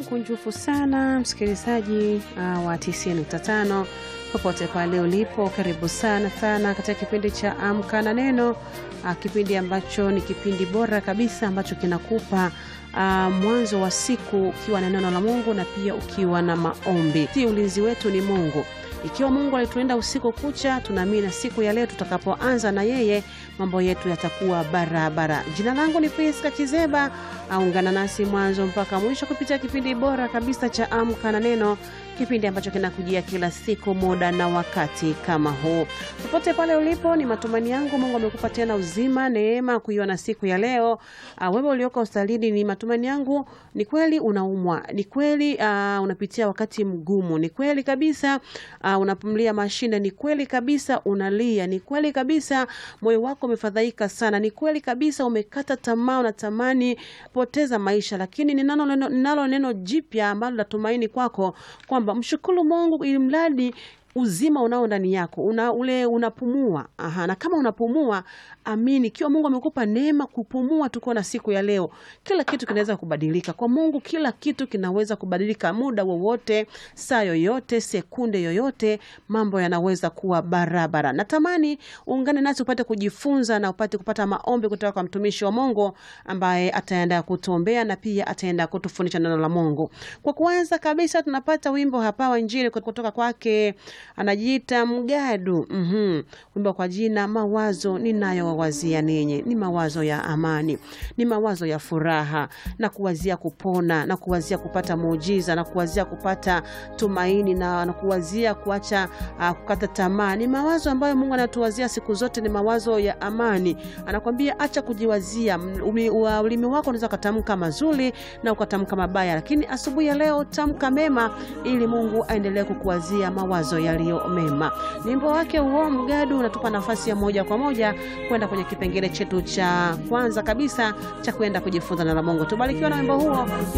mkunjufu sana msikilizaji uh, wa 95 popote pale ulipo, karibu sana sana katika kipindi cha Amka na Neno, uh, kipindi ambacho ni kipindi bora kabisa ambacho kinakupa uh, mwanzo wa siku ukiwa na neno la Mungu na pia ukiwa na maombi. Si ulinzi wetu ni Mungu. Ikiwa Mungu alituenda usiku kucha, tunaamini na siku ya leo tutakapoanza na yeye mambo yetu yatakuwa barabara. Jina langu ni Priska Kizeba. Aungana nasi mwanzo mpaka mwisho kupitia kipindi bora kabisa cha Amka na Neno, kipindi ambacho kinakujia kila siku muda na wakati kama huu. Popote pale ulipo, ni matumaini yangu Mungu amekupa tena uzima, neema kuiona siku ya leo. Uh, wewe ulioko hospitalini, ni matumaini yangu ni kweli unaumwa, ni kweli uh, unapitia wakati mgumu, ni kweli kabisa uh, unapumlia mashine, ni kweli kabisa unalia, ni kweli kabisa moyo wako umefadhaika sana, ni kweli kabisa umekata tamaa, unatamani poteza maisha, lakini ninalo neno, ninalo neno jipya ambalo natumaini kwako kwamba mshukuru Mungu ili mradi uzima unao ndani yako una, ule unapumua. Aha, na kama unapumua, amini, ikiwa Mungu amekupa neema kupumua, tuko na siku ya leo, kila kitu kinaweza kubadilika kwa Mungu. Kila kitu kinaweza kubadilika muda wowote, saa yoyote, sekunde yoyote, mambo yanaweza kuwa barabara. Natamani uungane nasi upate kujifunza na upate kupata maombi kutoka kwa mtumishi wa Mungu ambaye ataenda kutuombea na pia ataenda kutufundisha neno la Mungu. Kwa kwanza kabisa, tunapata wimbo hapa wa Injili kutoka kwake anajiita Mgadu. mm-hmm. Wimbo kwa jina mawazo ninayowawazia ninyi ni mawazo ya amani, ni mawazo ya furaha na kuwazia kupona na kuwazia kupata muujiza na kuwazia kupata tumaini na, na kuwazia kuacha uh, kukata tamaa. Ni mawazo ambayo Mungu anatuwazia siku zote, ni mawazo ya amani. Anakwambia acha kujiwazia. Umi, uh, ulimi wako unaweza ukatamka mazuri na ukatamka mabaya, lakini asubuhi ya leo tamka mema, ili Mungu aendelee kukuwazia mawazo yaliyo mema. Ni wimbo wake huo Mgadu unatupa nafasi ya moja kwa moja kwenda kwenye kipengele chetu cha kwanza kabisa cha kwenda kujifunza neno la Mungu. Tubarikiwa na wimbo huo.